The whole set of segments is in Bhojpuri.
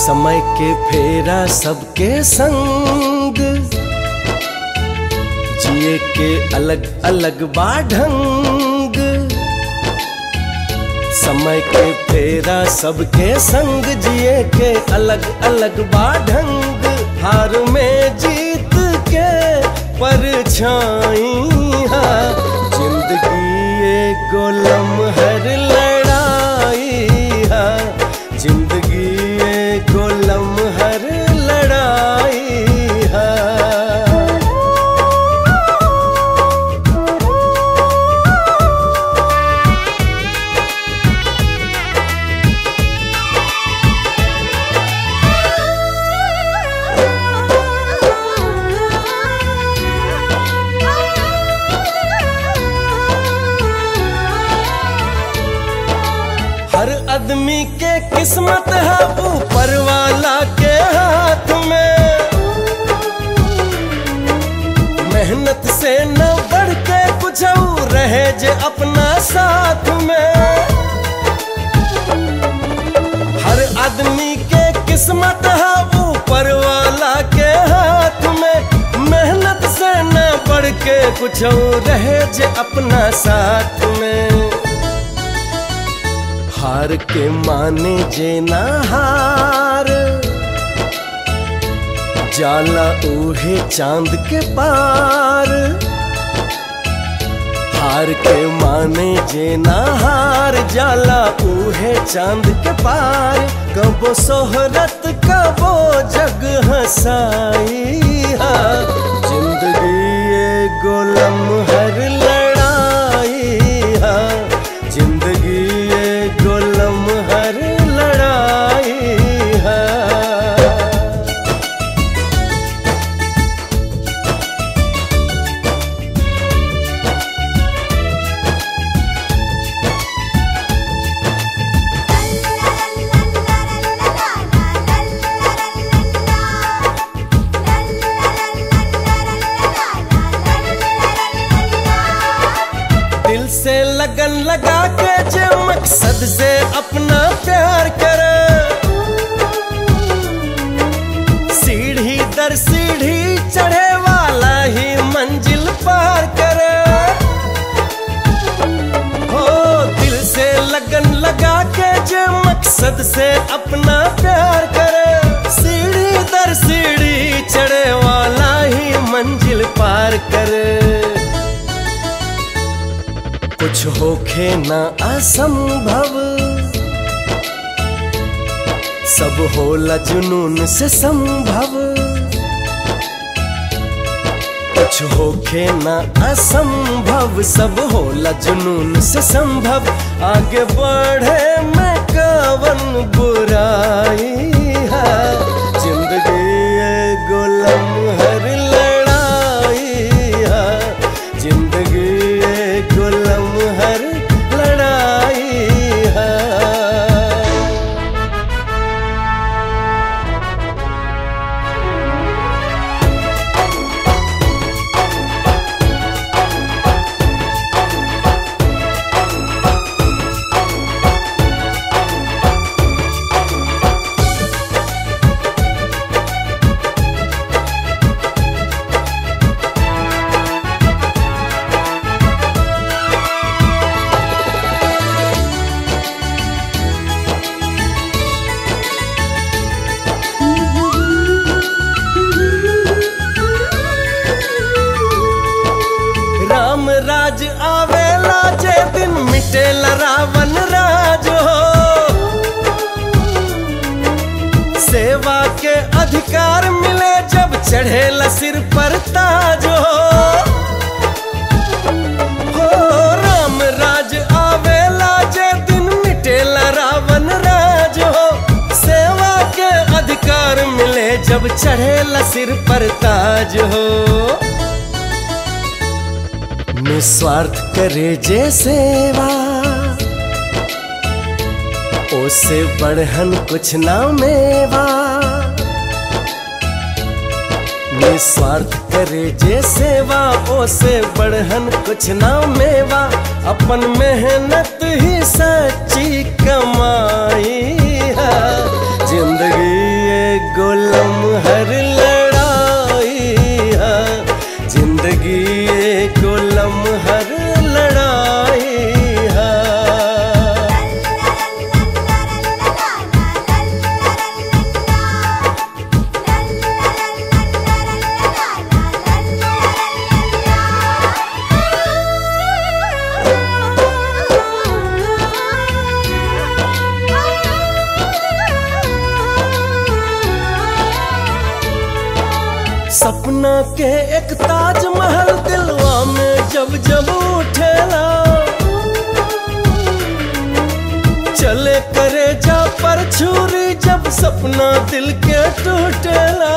समय के फेरा सबके संग जिए के अलग अलग बाढंग समय के फेरा सबके संग जिए के अलग अलग बाढंग हार में जीत के परछाई जिंदगी एगो लम्हर लड़ाई है जिंदगी एगो लम्हर लड़ाई है हर आदमी के किस्मत है ऊपर वाला के हाथ में मेहनत से न बढ़ के कुछ और रहे जे अपना साथ में हर आदमी के किस्मत है ऊपर वाला के हाथ में मेहनत से न बढ़ के कुछ और रहे जे अपना साथ में हार के माने जे ना हार जाला उहे चांद के पार हार के माने जे ना हार जाला उहे चांद के पार कबो सोहरत कबो जग हसाई हा जिंदगी एगो लम्हर लड़ाई हा जिंदगी एगो लम्हर लड़ाई है दिल से लगन लगा के जो मकसद से अपना प्यार कर सीढ़ी दर सीढ़ी चढ़े वाला ही मंजिल पार कर हो दिल से लगन लगा के जो मकसद से अपना प्यार कर सीढ़ी दर सीढ़ी चढ़े वाला ही मंजिल पार कर कुछ होखे ना असंभव सब होला जुनून से संभव कुछ होखे ना असंभव सब होला जुनून से संभव आगे बढ़े में कवन बुराई है जिंदगी एगो लम्हर लड़ाई है जिंदगी एगो लम्हर लड़ाई है राम राज आवेला जे दिन मिटेला रावण राज हो सेवा के अधिकार मिले जब चढ़ेला सिर पर ताज हो हो राम राज आवेला जे दिन मिटेला रावण राज हो सेवा के अधिकार मिले जब चढ़ेला सिर पर ताज हो निस्वार्थ करे जे सेवा ओसे बढ़हन कुछ ना मेवा निस्वार्थ करे जे सेवा ओसे बढ़हन कुछ ना मेवा अपन मेहनत ही सच्ची कमाई है जिंदगी एगो लम्हर लड़ाई है जिंदगी एगो लम्हर लड़ाई है सपना के एक ताजमहल दिलवा में जब जब उठेला चले करे जा पर छुरी जब सपना दिल के टूटेला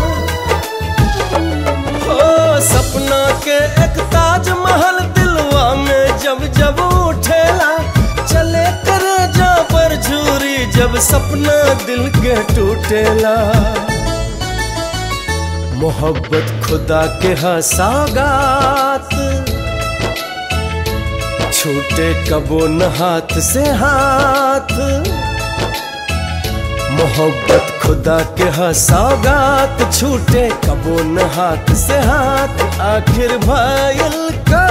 हो सपना के एक ताजमहल दिलवा में जब जब उठेला चले करे जा पर छुरी जब सपना दिल के टूटेला मोहब्बत खुदा के हसागात छूटे कबो न हाथ से हाथ मोहब्बत खुदा के हसागात छूटे कबो न हाथ से हाथ आखिर भाईल का